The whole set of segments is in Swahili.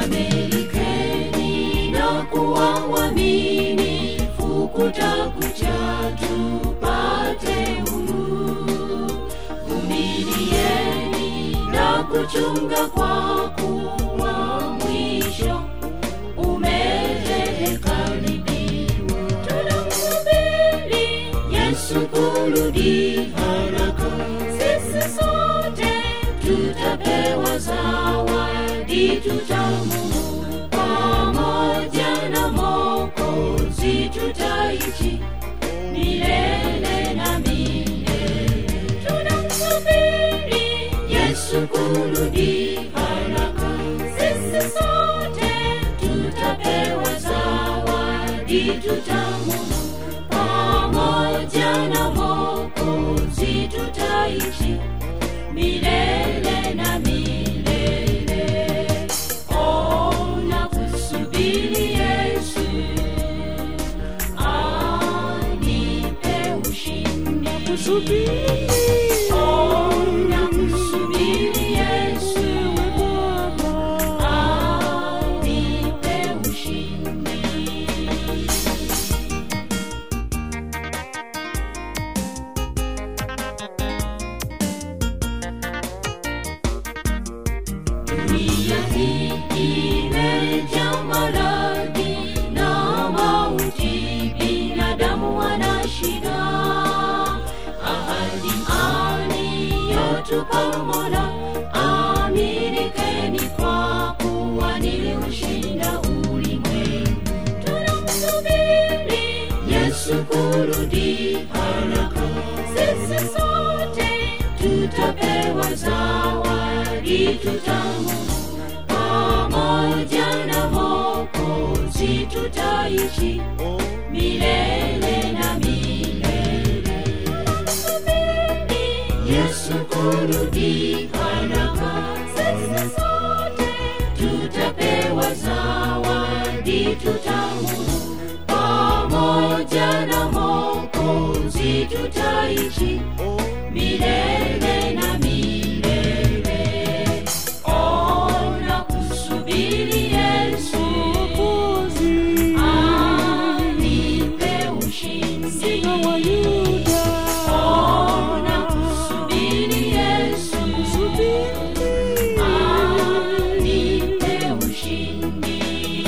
Amelikeni na kuwa waaminifu, kutakucha tupate huru. Vumilieni na kuchunga, kwa kuwa mwisho umekaribia. Tunamsubiri Yesu kurudi haraka, sisi sote tutapewa zawadi tutamu pamoja na Mwokozi, tutaishi milele na milele. Tunamsubiri Yesu kurudi haraka, sisi sote tutapewa zawadi tutamu pamoja na Mwokozi, tutaishi milele na milele. Oh, nakusubiri Yesu, anipe ushindi. Oh, nakusubiri Yesu, anipe ushindi. Dunia hii imejaa maradhi na mauti, binadamu wana shida. Ahadi aliyotupa Mola, aminikeni kwa kuwa niliushinda ulimwengu. Tunamsubiri Yesu kurudi haraka, sisi sote tutapewa zawadi tutamu pamoja na Mwokozi, tutaishi milele na milele. Tunamsubiri Yesu kurudi haraka, sisi sote tutapewa zawadi tutamu pamoja na Mwokozi, tutaishi milele na milele. Oh, nakusubiri Yesu, anipe ushindi. Oh, nakusubiri Yesu, anipe ushindi.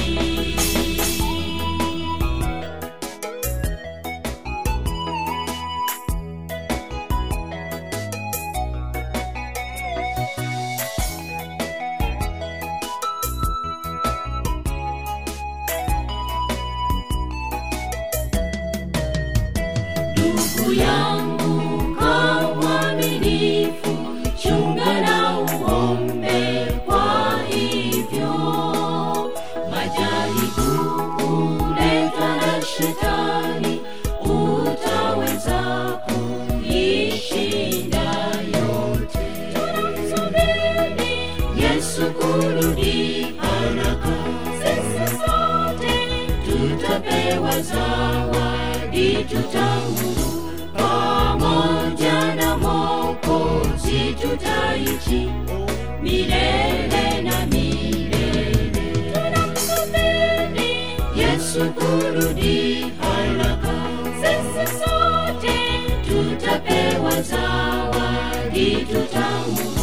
ndugu yangu kwa mwaminifu, chunga na uombe. Kwa hivyo majaribu huletwa na Shetani, utaweza kuishinda yote. Tunamsubiri Yesu kurudi haraka, sisi sote tutapewa zawadi tutamu pamoja na Mwokozi, tutaishi milele na milele. Tunamsubiri Yesu kurudi haraka, sisi sote tutapewa zawadi tutamu